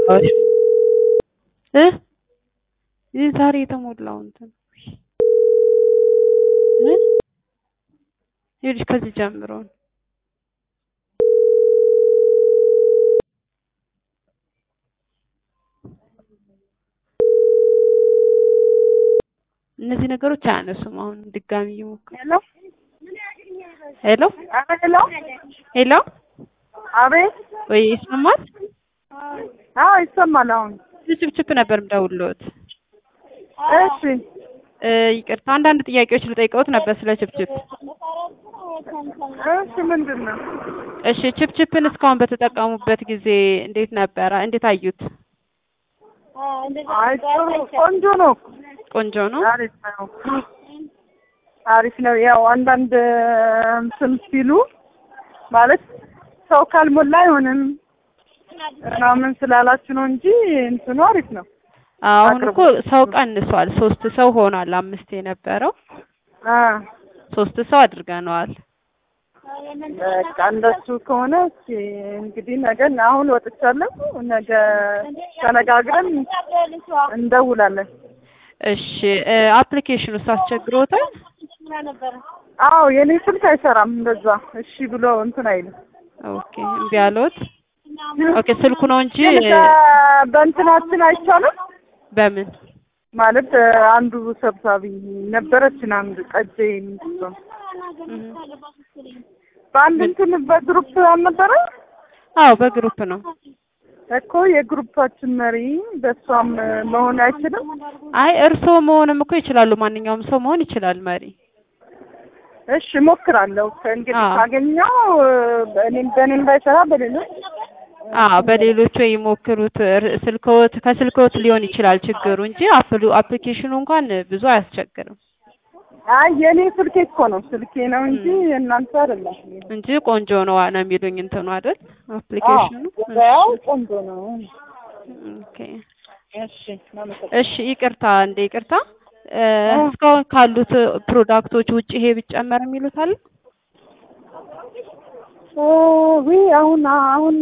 አልገባሽ እ ይህ ዛሬ የተሞላው እንትን እ ይኸውልሽ ከዚህ ጀምሮ ነው። እነዚህ ነገሮች አያነሱም። አሁን ድጋሚ እየሞከሩ ሄሎ ሄሎ ሄሎ ሄሎ አቤት ወይ ይሰማል? አዎ ይሰማል አሁን ችፕችፕ ነበር የምደውልልዎት። እሺ እ ይቅርታ አንዳንድ ጥያቄዎች ልጠይቀዎት ነበር ስለ ችፕችፕ። እሺ ምንድን ነው እሺ ችፕችፕን እስካሁን በተጠቀሙበት ጊዜ እንዴት ነበረ? እንዴት አዩት? አይ ጥሩ ቆንጆ ነው ቆንጆ ነው። አሪፍ ነው አሪፍ ነው ያው አንዳንድ እንትን ሲሉ ማለት ሰው ካልሞላ አይሆንም ምናምን ስላላችሁ ነው እንጂ እንትኑ አሪፍ ነው አሁን እኮ ሰው ቀንሷል። ሶስት ሰው ሆኗል። አምስት የነበረው አ ሶስት ሰው አድርገነዋል። በቃ እንደሱ ከሆነ እስኪ እንግዲህ ነገ አሁን ወጥቻለሁ ነገ ተነጋግረን እንደውላለን እሺ እ አፕሊኬሽኑ አስቸግሮታል? አዎ የኔ ስልክ አይሰራም እንደዛ እሺ ብሎ እንትን አይልም ኦኬ እምቢ አለዎት? ኦኬ ስልኩ ነው እንጂ ግን በ- በእንትናችን አይቻልም በምን ማለት አንዱ ሰብሳቢ ነበረችን አንድ ቀጀ የምትሆን እም። በአንድ እንትን በግሩፕ አልነበረ አዎ በግሩፕ ነው። እኮ የግሩፓችን መሪ በእሷም መሆን አይችልም አይ እርስዎ መሆንም እኮ ይችላሉ። ማንኛውም ሰው መሆን ይችላል መሪ። እሺ እሞክራለሁ ከእንግዲህ አዎ። ካገኘው እኔም በእኔም ባይሰራ በሌሎች አዎ በሌሎቹ ይሞክሩት። ር- ስልክዎት ከስልክዎት ሊሆን ይችላል ችግሩ እንጂ አፕሉ አፕሊኬሽኑ እንኳን ብዙ አያስቸግርም አይ የኔ ስልኬ እኮ ነው ስልኬ ነው እንጂ እናንተ አይደለም እንጂ ቆንጆ ነው ነው የሚሉኝ እንትኑ አይደል አፕሊኬሽኑ። ገበያው ቆንጆ ነው ኦኬ እሺ እናመሰግናለን። እሺ ይቅርታ እንደ ይቅርታ እ እስካሁን ካሉት ፕሮዳክቶች ውጭ ይሄ ቢጨመር የሚሉት አለ? ዊ አሁን አሁን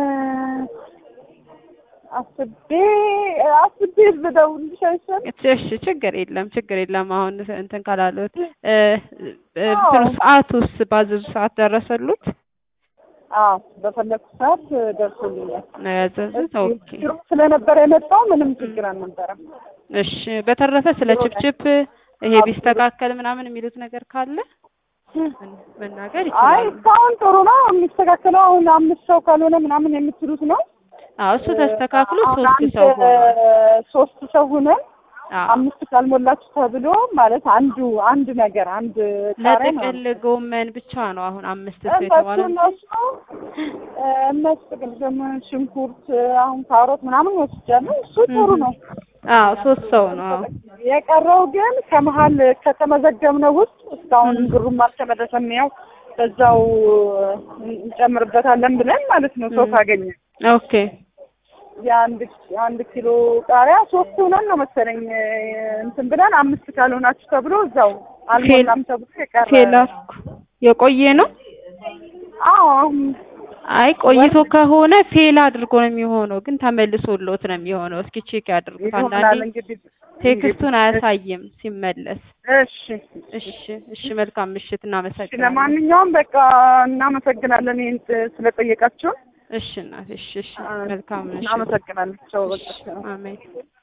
አስቤ አስቤ ብደውልልሽ አይሻልም? እሺ ችግር የለም ችግር የለም። አሁን እንትን ካላሉት እ እ እንትኑ ሰዓቱስ ባዘዙ ሰዓት ደረሰሉት አዎ በፈለኩት ሰዓት ደርሶልኛል። ነው ያዘዙት? ኦኬ ግሩፕ ስለነበረ የመጣው ምንም ችግር አልነበረም። እሺ በተረፈ ስለ ችፕችፕ ይሄ ቢስተካከል ምናምን የሚሉት ነገር ካለ መናገር አይ ይችላሉ። እስካሁን ጥሩ ነው የሚስተካከለው። አሁን አምስት ሰው ካልሆነ ምናምን የምትሉት ነው። አዎ እሱ ተስተካክሎ አሁን ሶስት አንድ ሰው ሆኗል። ሶስት ሰው ሆነን አዎ አምስት ካልሞላችሁ ተብሎ ማለት አንዱ አንድ ነገር አንድ ቃሪያ ነው ለጥቅል ጎመን ብቻ ነው አሁን አምስት ሰው እነሱ የተባለ እነሱ እነሱ ጥቅል ጎመን፣ ሽንኩርት፣ አሁን ካሮት ምናምን ወስጃለሁ። እሱ ጥሩ ነው። አዎ ሶስት ሰው ነው። አዎ የቀረው ግን ከመሀል ከተመዘገብነው ውስጥ እስካሁን ብሩም አልተመለሰም። ያው በዛው እንጨምርበታለን ብለን ማለት ነው ሰው ካገኘ ኦኬ የአንድ የአንድ ኪሎ ቃሪያ ሶስት ሆነን ነው መሰለኝ እንትን ብለን አምስት ካልሆናችሁ ተብሎ እዛው አልሞላም ተብሎ የቀረ ፌል አልኩ። የቆየ ነው። አዎ አሁን አይ ቆይቶ ከሆነ ፌል አድርጎ ነው የሚሆነው፣ ግን ተመልሶሎት ነው የሚሆነው። እስኪ ቼክ ያድርጉት። ይሆናል አንዳንዴ እንግዲህ ቴክስቱን አያሳይም ሲመለስ። እሺ እሺ እሺ፣ መልካም ምሽት፣ እሺ እናመሰግናለን። ለማንኛውም በቃ እናመሰግናለን ይህን ስለጠየቃችሁን እሺ እናት፣ እሺ እሺ፣ መልካም ምሽት። እናመሰግናለን ቸው በቃ አሜን።